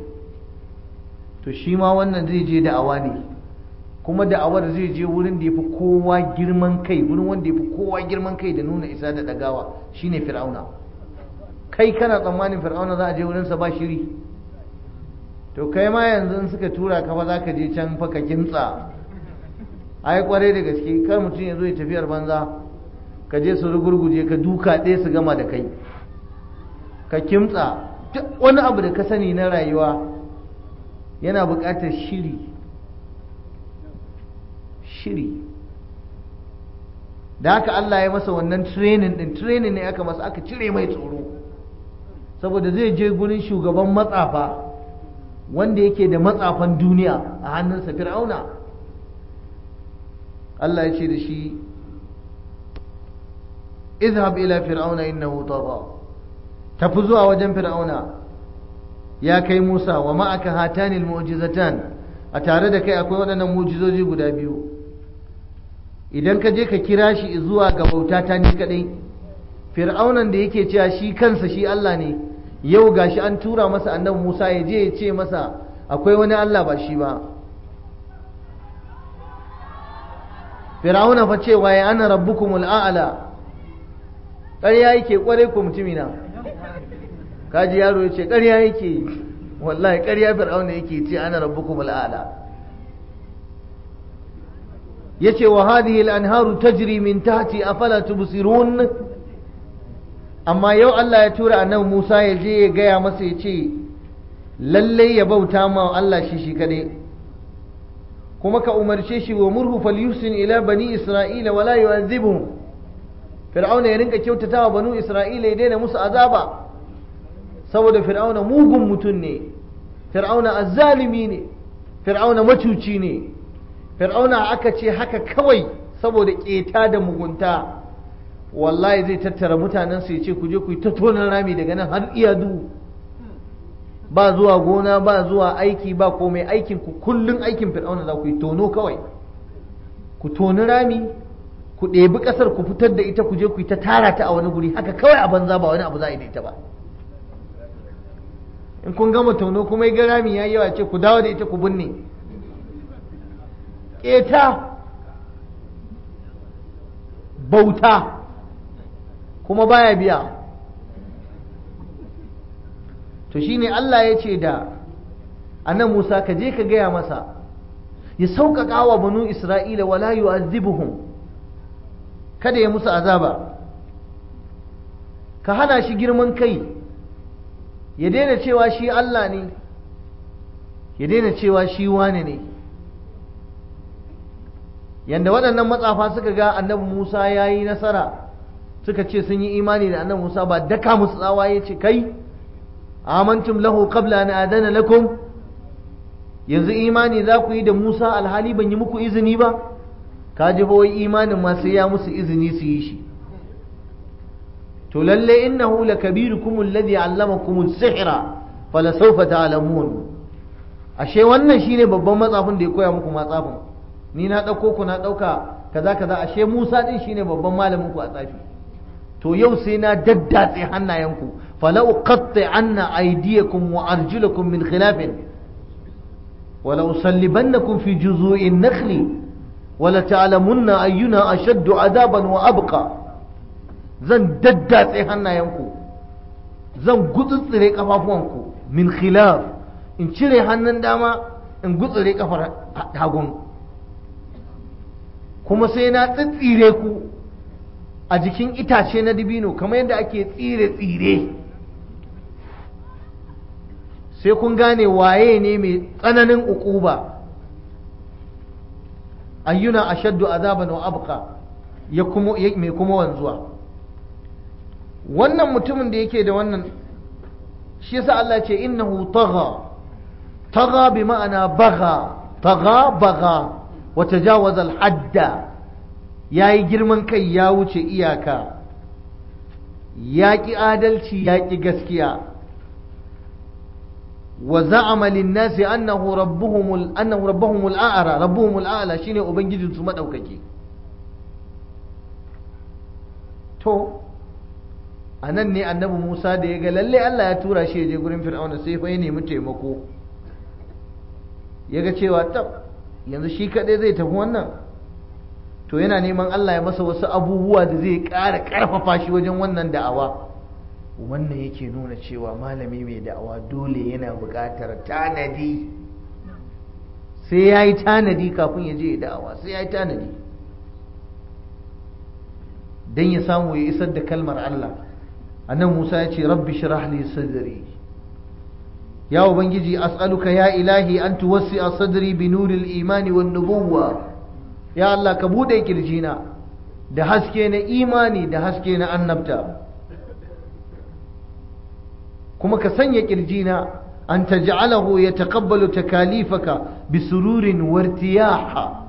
to shi ma wannan zai je da'awa ne kuma da'awar zai je wurin da ya fi kowa girman kai wurin wanda ya fi kowa girman kai da nuna isa da ɗagawa shine fir'auna kai kana tsammanin fir'auna za a je wurinsa ba shiri to kai ma yanzu in suka tura ka fa za ka je can fa ka kimtsa ai kwarai da gaske kar mutum ya zo ya tafiyar banza ka je su rugurguje ka duka ɗaya su gama da kai ka kimtsa duk wani abu da ka sani na rayuwa yana buƙatar shiri shiri da haka Allah ya masa wannan training din training ne aka masa aka cire mai tsoro saboda zai je gurin shugaban matsafa wanda yake da matsafan duniya a hannunsa fir'auna Allah ya ce da shi izhab ila fir'auna innahu tagha tafi zuwa wajen fir'auna ya kai Musa wa ma'aka hatanil mu'jizatan a tare da kai akwai waɗannan mu'jizoji guda biyu idan ka je ka kira shi zuwa ga bauta ta ni kadai fir'aunan da yake cewa shi kansa shi Allah ne yau gashi an tura masa annabi Musa ya je ya ce masa akwai wani Allah ba shi ba fir'auna fa cewa ya ana rabbukumul a'la ƙarya yake kware ku mutumina kaji yaro ya ce ƙarya yake wallahi ƙarya fir'auna yake ce ana rabbukumul a'la yace wa hadhihi al-anharu tajri min tahti afala tubsirun amma yau Allah ya tura annabi Musa ya je ya gaya masa ya ce lalle ya bauta ma Allah shi shi kadai kuma ka umarce shi wa murhu falyusin ila bani isra'ila wala yu'adhibuhum fir'auna ya rinka kyautatawa banu isra'ila ya daina musu azaba saboda fir'auna mugun mutum ne fir'auna azzalimi ne fir'auna macuci ne fir'auna aka ce haka kawai saboda keta da mugunta wallahi zai tattara mutanen su ya ce ku je ku yi ta tonan rami daga nan har iyadu ba zuwa gona ba zuwa aiki ba komai aikin ku kullun aikin fir'auna za ku yi tono kawai ku toni rami ku ɗebi ƙasar ku fitar da ita ku je ku yi ta tara ta a wani guri haka kawai a banza ba wani abu za a yi da ita ba in kun gama tono kuma ya ga rami ya yawa ce ku dawo da ita ku binne ƙeta bauta kuma baya biya to shine Allah ya ce da annan Musa ka je ka gaya masa ya sauƙaƙa wa banu Isra'ila wala yu'azzibuhum kada ya musu azaba ka hana shi girman kai ya daina cewa shi Allah ne ya daina cewa shi wane ne yanda waɗannan matsafa suka ga annabi Musa ya yi nasara suka ce sun yi imani da annabi Musa ba daka musu tsawa ya ce kai amantum lahu qabla an adana lakum yanzu imani za ku yi da Musa alhali ban yi muku izini ba ka ji ba wai imanin ma sai ya musu izini su yi shi to lalle innahu lakabirukum alladhi allamakum as-sihra fala sawfa ta'lamun ashe wannan shine babban matsafin da ya koya muku matsafin ni na dauko ku na dauka kaza kaza ashe Musa din shine babban malamin ku a tsafi to yau sai na daddatse hannayenku fala uqatti anna aydiyakum wa arjulakum min khilafin wala usallibannakum fi juzu'in nakhli wala ta'lamunna ayyuna ashaddu adaban wa abqa zan daddatse hannayenku zan gutsutsure kafafuwanku min khilaf in cire hannun dama in gutsure kafar hagun kuma sai na tsitsire ku a jikin itace na dibino kamar yadda ake tsire tsire sai kun gane waye ne mai tsananin ukuba ayyuna ashaddu azaban wa abqa ya kuma mai kuma wanzuwa wannan mutumin da yake da wannan shi yasa Allah ce innahu tagha tagha bi ma'ana bagha tagha bagha wa tajawaza al-hadda yayi girman kai ya wuce iyaka ya ki adalci ya ki gaskiya wa za'ama lin-nasi annahu rabbuhum annahu rabbuhum al-a'la rabbuhum al-a'la shine ubangijinsu madaukake to a nan ne annabi musa da ya ga lalle allah ya tura shi ya je gurin fir'auna sai fa ya nemi taimako ya ga cewa tab yanzu shi kaɗai zai tafi wannan to yana neman allah ya masa wasu abubuwa da zai ƙara ƙarfafa shi wajen wannan da'awa wannan yake nuna cewa malami mai da'awa dole yana buƙatar tanadi sai ya yi tanadi kafin ya je da'awa sai ya yi tanadi don ya samu ya isar da kalmar allah annan Musa ya ce rabbi shrah li sadri ya ubangiji as'aluka ya ilahi an tuwassi'a sadri bi nuril imani wan nubuwwa ya Allah ka bude kirjina da haske na imani da haske na annabta kuma ka sanya kirjina an taj'alahu yataqabbalu takalifaka bi sururin wartiyaha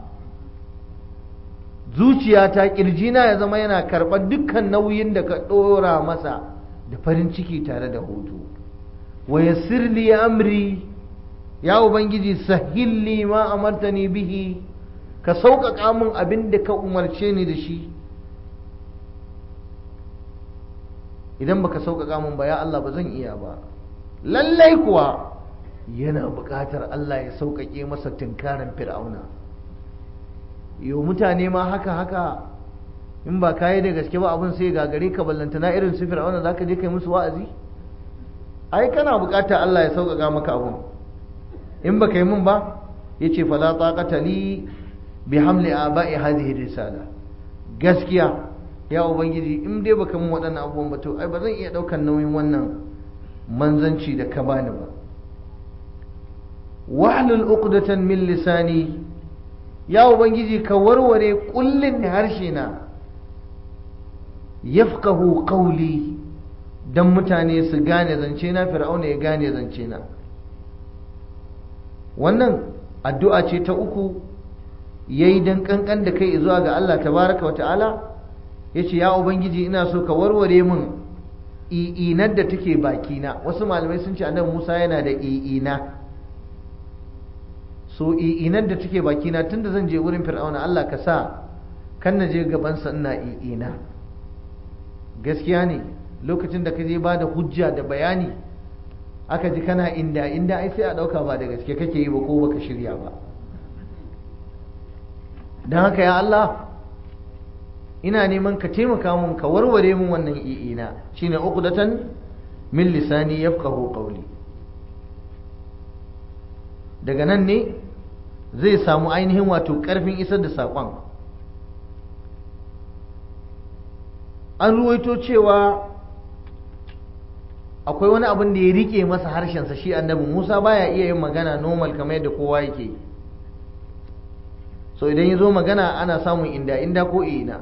zuciyata kirjina ya zama yana karɓar dukkan nauyin da ka ɗora masa da farin ciki tare da hutu wa yassir li amri ya ubangiji sahilli ma amartani bihi ka sauƙaƙa min abin da ka umarce ni da shi idan baka sauƙaƙa min ba ya Allah ba zan iya ba lallai kuwa yana buƙatar Allah ya sauƙaƙe masa tunkarin fir'auna yau mutane ma haka haka in ba kayi da gaske ba abin sai gagare ka ballantana irin su fir'auna zaka je kai musu wa'azi ai kana buƙatar Allah ya sauƙaƙa maka abun in ba kai mun ba yace fala taqata li bi hamli aba'i hadhihi risala gaskiya ya ubangiji in dai baka mun waɗannan abubuwan ba to ai ba zan iya ɗaukar nauyin wannan manzanci da ka bani ba wahlul uqdatan min lisani ya ubangiji ka warware kullin harshe na yafqahu qawli dan mutane su gane zance na fir'auna ya gane zance na wannan addu'a ce ta uku yayi dan kankan da kai zuwa ga Allah tabaraka wa ta'ala yace ya ubangiji ina so ka warware min i'inar da take bakina wasu malamai sun ce annabi Musa yana da i'ina so i'inar da take bakina tunda zan je wurin fir'auna Allah ka sa kan na je gabansa ina i'ina gaskiya ne lokacin da ka je ba da hujja da bayani aka ji kana inda inda ai sai a ɗauka ba da gaske kake yi ba ko baka shirya ba don haka ya Allah ina neman ka taimaka mun ka warware mun wannan i'ina shine uqdatan min lisani yafqahu qawli daga nan ne zai samu ainihin wato karfin isar da saƙon an ruwaito cewa akwai wani abin da ya rike masa harshensa shi annabi musa baya iya yin magana normal kamar yadda kowa yake so idan ya zo magana ana samun inda inda ko ina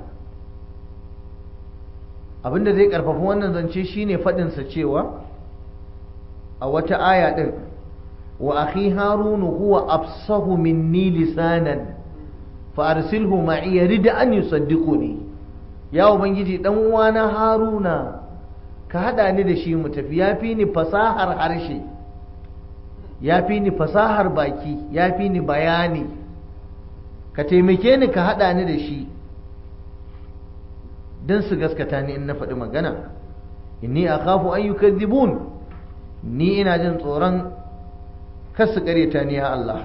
abinda zai karfafa wannan zance shine faɗinsa cewa a wata aya ɗin wa akhi harunu huwa afsahu minni lisanan fa arsilhu ma'i yarid an yusaddiquni ya ubangiji dan uwana haruna ka hada ni da shi mu tafi yafi ni fasahar harshe yafi ni fasahar baki yafi ni bayani ka taimake ni ka hada ni da shi don su gaskata ni in na faɗi magana inni akhafu an yukadhibun ni ina jin tsoron kar su ƙaryata ni ya Allah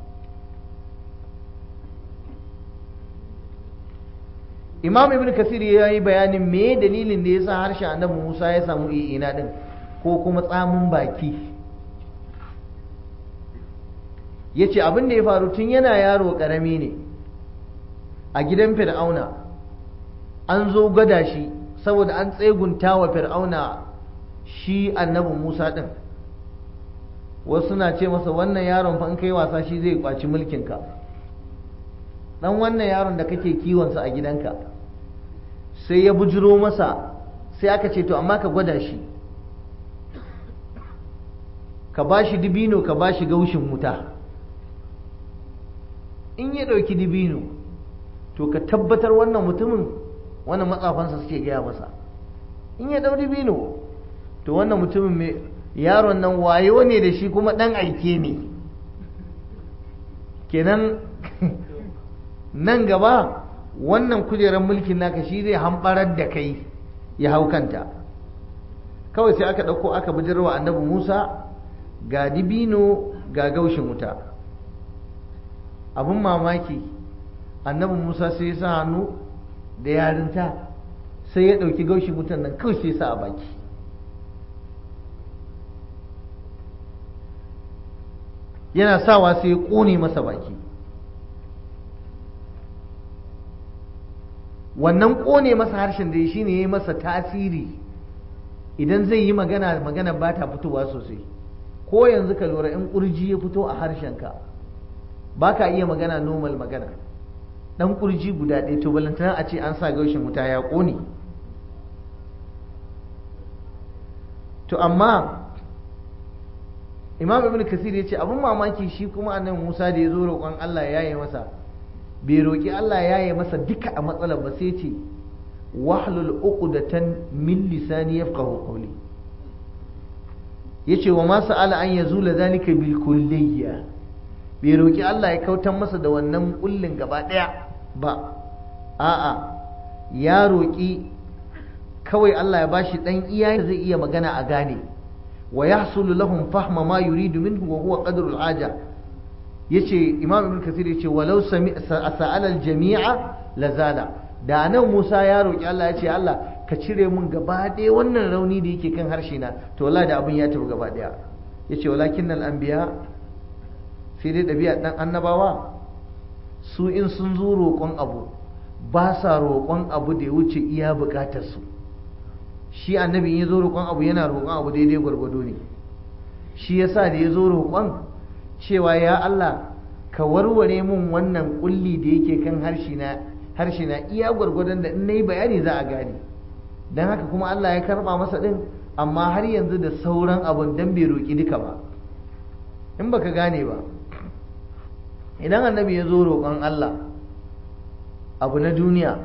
Imam Ibn Kasir ya yi bayanin me dalilin da ya sa harshen annabi Musa ya samu ina din ko kuma tsamin baki ya ce abin da ya faru tun yana yaro ƙarami ne a gidan fir'auna an zo gada shi saboda an tsegunta wa fir'auna shi annabi musa ɗin wasu na ce masa wannan yaron fa in kai wasa shi zai kwaci mulkinka dan wannan yaron da kake kiwonsa a gidanka sai ya bujiro masa sai aka ce to amma ka gwada shi ka ba shi dibino ka ba shi gaushin wuta in ya ɗauki dibino to ka tabbatar wannan mutumin wannan matsafansa suke gaya masa in ya ɗau dibino to wannan mutumin mai yaron nan wayo ne da shi kuma ɗan aike ne kenan nan gaba wannan kujerar mulkin naka shi zai hambarar da kai ya hau kanta kawai sai aka ɗauko aka bijirwa annabi musa ga dibino ga gaushin wuta abin mamaki annabi musa sai ya sa hannu da yarinta sai ya ɗauki gaushin wutan nan kawai sai ya sa a baki yana sawa sai ya ƙone masa baki wannan ƙone masa harshen da shi ne ya yi masa tasiri idan zai yi magana magana ba ta fitowa sosai ko yanzu ka lura in kurji ya fito a harshenka ba ka iya magana normal magana dan kurji guda ɗaya to balantana a ce an sa gaushin wuta ya ƙone to amma imam ibn kasir ya ce abin mamaki shi kuma annabi musa da ya zo roƙon allah ya yi masa bai roƙi allah ya yi masa duka a matsalar ba sai ce wahlul uqdatan min lisani yafqahu qawli yace wa ma sa'ala an yazula zalika bil kulliyya bai roƙi Allah ya kautar masa da wannan kullin gaba ɗaya ba a'a ya roƙi kawai Allah ya bashi dan iya zai iya magana a gane wa yahsulu lahum fahma ma yuridu minhu wa huwa qadru al-haja yace imam ibn kasir yace walau sa'ala al-jami'a lazala da nan Musa ya roƙi Allah ya ce Allah ka cire mun gaba ɗaya wannan rauni da yake kan harshe na to wallahi da abin ya tafi gaba ɗaya yace walakin al anbiya sai dai ɗabi'a ɗan annabawa su in sun zo roƙon abu ba sa roƙon abu da ya wuce iya buƙatar su shi annabi in ya zo roƙon abu yana roƙon abu daidai gwargwado ne shi yasa da ya zo roƙon cewa ya Allah ka warware mun wannan kulli da yake kan harshe na harshe na iya gwargwadon da in na yi bayani za a gane don haka kuma Allah ya karba masa ɗin amma har yanzu da sauran abun dan bai roƙi duka ba in baka gane ba idan annabi ya zo roƙon Allah abu na duniya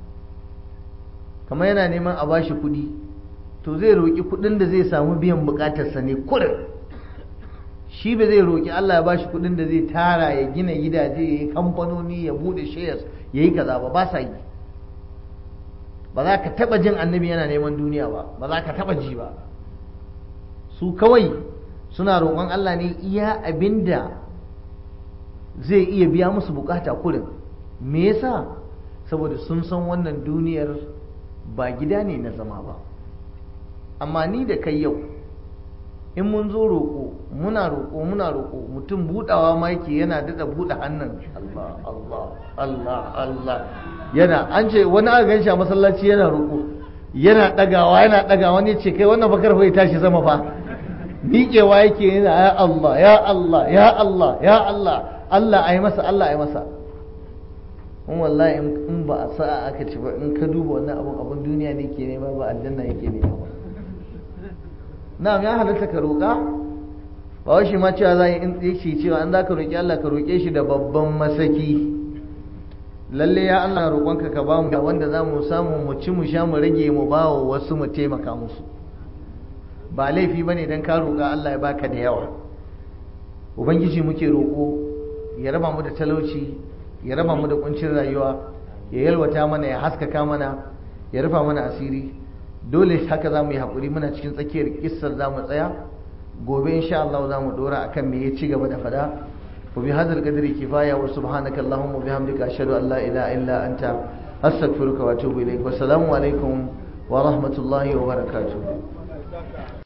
kamar yana neman a bashi kuɗi to zai roƙi kuɗin da zai samu biyan buƙatarsa ne kurin shi ba zai roƙi Allah ya bashi kuɗin da zai tara ya gina gidaje ya yi kamfanoni ya buɗe shares ya yi kaza ba ba sa yi ba za ka taɓa jin annabi yana neman duniya ba ba za ka taɓa ji ba su kawai suna roƙon Allah ne iya abinda zai iya biya musu bukata kurin me yasa saboda sun san wannan duniyar ba gida ne na zama ba amma ni da kai yau in mun zo roƙo muna roƙo muna roƙo mutum buɗawa ma yake yana daɗa buɗe hannun Allah Allah Allah Allah yana an ce wani aka ganshi a masallaci yana roƙo yana ɗagawa yana ɗagawa wani ce kai wannan bakar ya tashi sama fa miƙewa yake yana ya Allah ya Allah ya Allah ya Allah Allah ai masa Allah ai masa in wallahi in ba a sa'a aka ci ba in ka duba wannan abun abun duniya ne ke nema ba aljanna yake nema ba na'am ya halatta ka roƙa ba wai shi ma cewa za in yake cewa an za ka roƙi Allah ka roƙe shi da babban masaki lalle ya Allah roƙonka ka ba mu da wanda za mu samu mu ci mu sha mu rage mu ba wa wasu mu taimaka musu ba laifi ba ne don ka roƙa Allah ya baka da yawa ubangiji muke roƙo ya raba mu da talauci ya raba mu da kuncin rayuwa ya yalwata mana ya haskaka mana ya rufa mana asiri dole haka za mu yi haƙuri muna cikin tsakiyar kissar za mu tsaya gobe insha Allah za mu dora akan me ya ci gaba da fada wa bi hadzal qadri kifaya wa subhanaka allahumma wa bihamdika ashhadu an la ilaha illa anta astaghfiruka wa atubu ilaik wa assalamu alaikum wa rahmatullahi wa barakatuh